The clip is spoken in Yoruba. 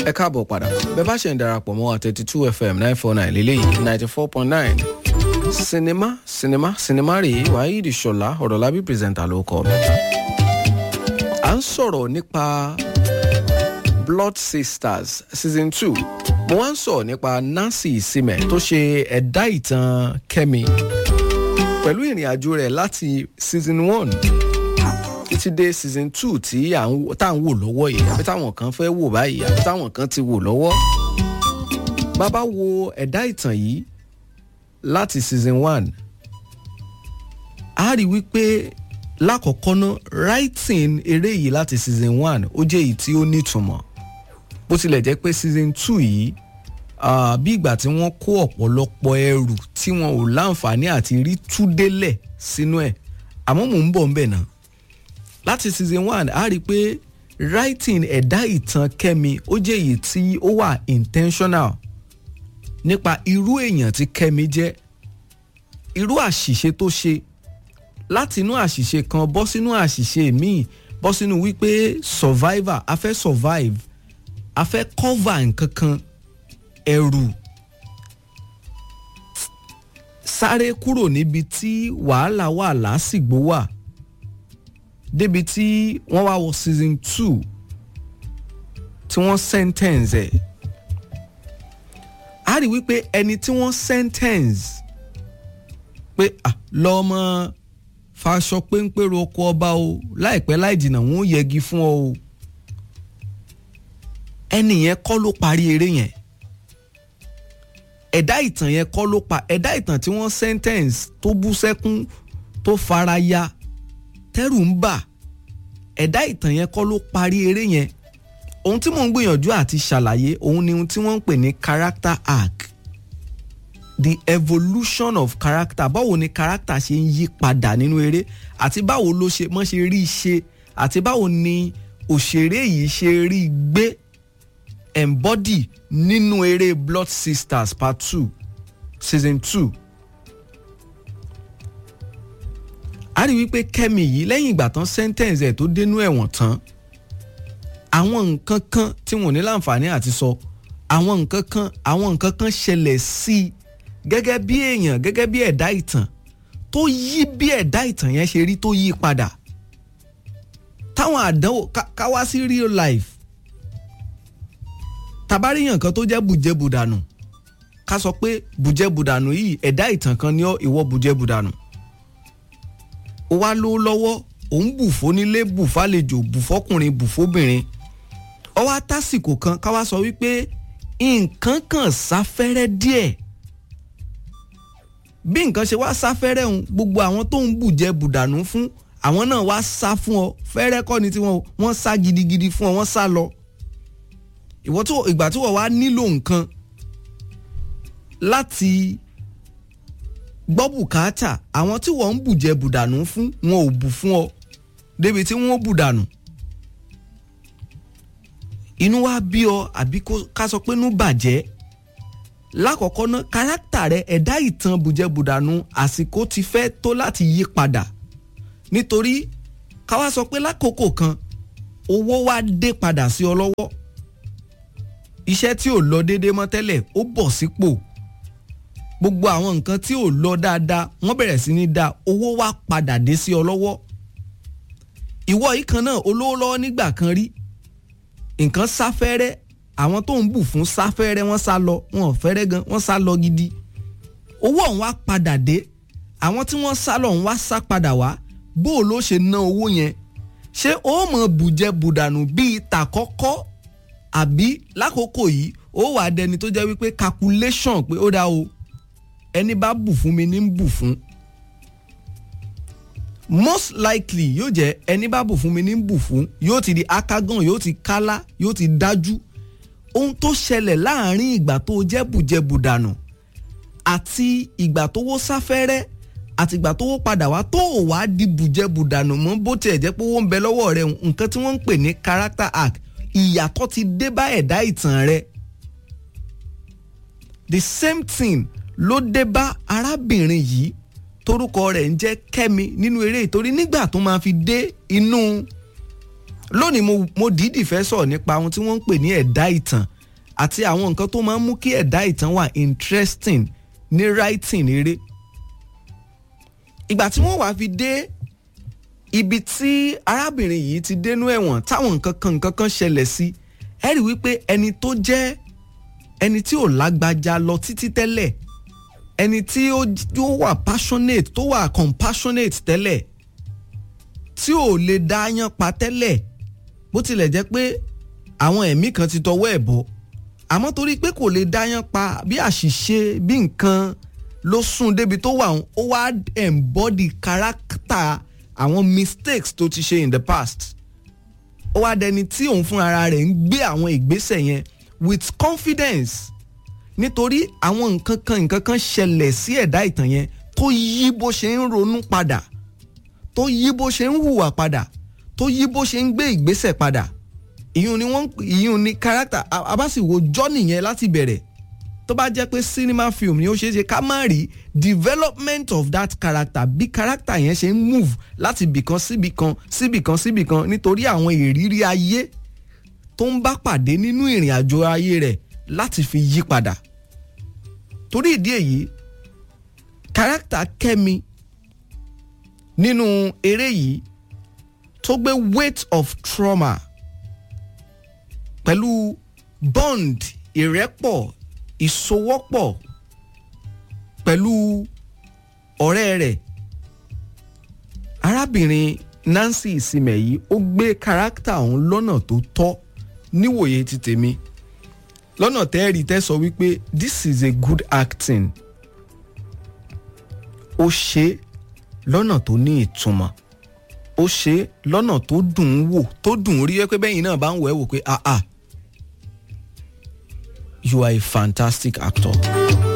ẹ káàbọ̀ padà bẹ́ẹ̀ bá ṣe ń darapọ̀ mọ́ wa thirty two fm nine four nine lélẹ́yìí ninety four point nine sinimá sinimá sinimá rèé waheed ṣọlá ọ̀rọ̀lábí pírẹsẹ̀ntà ló kọ́ mi. à ń sọ̀rọ̀ nípa blood sisters season two mo wá ń sọ̀rọ̀ nípa nancy isime tó ṣe ẹ̀dá ìtàn kẹ́mi pẹ̀lú ìrìn àjò rẹ̀ láti season one títí dé season two tí à ń tá à ń wò lọ́wọ́ yìí àbí táwọn kan fẹ́ wò báyìí àbí táwọn kan ti wò lọ́wọ́. bàbá wo ẹ̀dá ìtàn yìí láti season one a rí wípé lákọ̀ọ́kọ́ ná writing eré yìí láti season one ó jẹ́ èyí tí ó nítumọ̀ bó tilẹ̀ jẹ́ pé season two yìí uh, bí ìgbà tí wọ́n kó ọ̀pọ̀lọpọ̀ ẹrù tí wọn ò láǹfààní àti rí túdélẹ̀ sínú ẹ̀ àmọ́ mò ń bọ̀ ń bẹ̀ náà láti season one a rí i pé writing ẹ̀dá ìtàn kẹ́mi ó jẹ́ èyí tí ó wà intentional nípa irú èèyàn tí kẹ́mi jẹ́ irú àṣìṣe tó ṣe láti inú àṣìṣe kan bọ́ sínú àṣìṣe míì bọ́ sínú wípé survivor a fẹ́ survive a fẹ́ cover nǹkan kan ẹrù sáré kúrò níbi tí wàhálà wà lásìgbò wà débi tí wọ́n wá wọ season two tí wọ́n sentence ẹ̀ a rí wípé ẹni tí wọ́n sentence pé lọ́mọ faṣọ péńpérò oko ọba o láìpẹ́ láì jìnnà wọ́n yẹgi fún ọ o ẹni yẹn kọ́ ló parí eré yẹn ẹ̀dá ìtàn yẹn kọ́ ló pa ẹ̀dá ìtàn tí wọ́n sentence tó bú sẹ́kún tó fara ya tẹ́rù ń bà ẹ̀dá ìtàn yẹn kọ́ ló parí eré yẹn ohun tí mò ń gbìyànjú àti ṣàlàyé òun ni ohun tí wọ́n ń pè ní character arc the evolution of character báwo ni character ṣe ń yí padà nínú eré àti báwo ló ṣe mọ́ ṣe rí ṣe àti báwo ni òṣèré yìí ṣe rí gbé embody nínú eré blood sisters part two season two a rí wípé kẹ́mi yìí lẹ́yìn ìgbà tán sentence ẹ̀ tó dénú ẹ̀wọ̀n tán àwọn nǹkan kan tí wọn ò ní láǹfààní àti sọ àwọn nǹkan kan àwọn nǹkan kan ṣẹlẹ̀ sí i gẹ́gẹ́ bí èèyàn gẹ́gẹ́ bí ẹ̀dá ìtàn tó yí bí ẹ̀dá ìtàn yẹn ṣe rí tó yí padà táwọn àdánwò ká wá sí real life tabaríyàn kan tó jẹ́ bùjẹ́bùdànù ká sọ pé bùjẹ́bùdànù yìí ẹ̀dá ìtàn kan ní ìwọ bùjẹ́bùdànù ó wá ló lọ́wọ́ òun bù fónílé bù fálejò bù fọkùnrin bù fóbìnrin ó wá tásìkò kan ká wá sọ wípé nǹkan kan sáfẹ́rẹ́ díẹ̀ bí nǹkan ṣe wá sáfẹ́rẹ́ òun gbogbo àwọn tó ń bùjẹ bùdànù fún àwọn náà wá sá fún ọ fẹ́rẹ́ kọ́ ni tiwọn wọ́n sá gidigidi fún ọ wọ́n sá lọ ìwọ tó ìgbà tí wọ́n wá nílò nǹkan láti gbọ́ bùkátà àwọn tí wọ́n ń bùjẹ bùdànù fún wọn ò bù fún ọ débi tí wọ́n bùdànù inú wa bí ọ àbí ká sọ pé inú bàjẹ́ lákọ̀ọ́kọ́ ná kárátà rẹ ẹ̀dá ìtàn bùjẹ bùdànù àsìkò ti fẹ́ tó láti yí padà nítorí ká wá sọ pé lákòókò kan owó wá dé padà sí ọ lọ́wọ́ iṣẹ́ tí ò lọ déédéé mọ́ tẹ́lẹ̀ ó bọ̀ sípò gbogbo àwọn nǹkan tí ò lọ dáadáa wọ́n bẹ̀rẹ̀ sí ní da owó wá padà dé sí ọ lọ́wọ́ ìwọ yìí kan náà olówó lọ́wọ́ nígbà kan rí nǹkan sáfẹ́rẹ́ àwọn tó ń bù fún sáfẹ́rẹ́ wọ́n sá lọ wọn ò fẹ́rẹ́ gan wọ́n sá lọ gidi owó ọ̀hún wá padà dé àwọn tí wọ́n sá lọ ọ̀hún wá sá padà wá bó o ló ṣe ná owó yẹn ṣé ó mọ̀ bùjẹ bùdànù bíi tàkọ́kọ́ àbí lákòókò yìí ó wà dẹni tó jẹ́ wípé calculation pé ó dá o ẹni bá bù fún mi ní bù fún most likely yóò jẹ́ ẹni bá bù fún mi ní bù fún yóò ti di akágàn yóò ti kálá yóò ti dájú ohun tó ṣẹlẹ̀ láàrin ìgbà tó jẹ́ bùjẹbùdànù àti ìgbà tó wó sáfẹ́rẹ́ àti ìgbà tó wó padà wá tó ò wá di bùjẹbùdànù mọ́ bó tiẹ̀ jẹ́ pé owó ń bẹ lọ́wọ́ rẹ̀ nǹkan tí wọ́n ń pè ní character arc ìyàtọ̀ ti dé bá ẹ̀dá ìtàn rẹ̀ the same thing ló dé bá arábìnrin yìí torúkọ rẹ̀ ń jẹ́ kẹ́mi nínú eré ìtorí nígbà tó máa fi dé inú lónìí mo mo dìídì fẹ́ sọ̀rọ̀ nípa ohun tí wọ́n ń pè ní ẹ̀dá ìtàn àti àwọn nǹkan tó máa ń mú kí ẹ̀dá ìtàn wà interesting ní writing eré ìgbà tí wọ́n wá fi dé ibi tí arábìnrin yìí ti dénú ẹ̀wọ̀n táwọn nǹkan kan nǹkan kan ṣẹlẹ̀ sí ẹ rí wípé ẹni tó jẹ́ ẹni tí ò lágbájá lọ títí tẹ́lẹ̀ ẹni tí ó wà passionate tó wà compassionate tẹ́lẹ̀ tí ò lè dá yán pa tẹ́lẹ̀ bó tilẹ̀ jẹ́ pé àwọn ẹ̀mí kan ti tọwọ́ ẹ̀ bọ́ àmọ́ torí pé kò lè dá yán pa bí àṣìṣe bí nǹkan ló sún débi tó wà ó wá embody character àwọn mistakes tó ti ṣe in the past ó wá dẹni tí òun fún ara rẹ̀ ń gbé àwọn ìgbésẹ̀ yẹn with confidence nítorí àwọn nǹkan kan nǹkan kan ṣẹlẹ̀ sí ẹ̀dá ìtàn yẹn tó yí bó ṣe ń ronú padà tó yí bó ṣe ń hùwà padà tó yí bó ṣe ń gbé ìgbésẹ̀ padà ìyún ni wọ́n ìyún ni character abáṣìwò journey yẹn láti bẹ̀rẹ̀ tó bá jẹ́ pé cinema film ni ó ṣeé ṣe ká má rí development of that character bí character yẹn ṣe ń move láti bìkan síbìkan síbìkan síbìkan nítorí àwọn ìrírí ayé tó ń bá pàdé nínú ìrìn àjò ayé rẹ̀ láti fi yí padà torí ìdí èyí character Kẹ́mi nínú eré yìí tó gbé weight of trauma pẹ̀lú bond ìrẹ́pọ̀ ìsowọ́pọ̀ pẹ̀lú ọ̀rẹ́ rẹ̀ arábìnrin Nancy Ìsìmẹ̀ yìí ó gbé kárátà ọ̀hún lọ́nà tó tọ́ níwòye ti tèmi lọ́nà tẹ́ẹ̀rì tẹ́ sọ wípé this is a good acting ó ṣe lọ́nà tó ní ìtumọ̀ ó ṣe lọ́nà tó dùn ún wò tó dùn ún rí pé bẹ́yìn náà bá ń wẹ̀ wò pé ah ah you are a fantastic actor.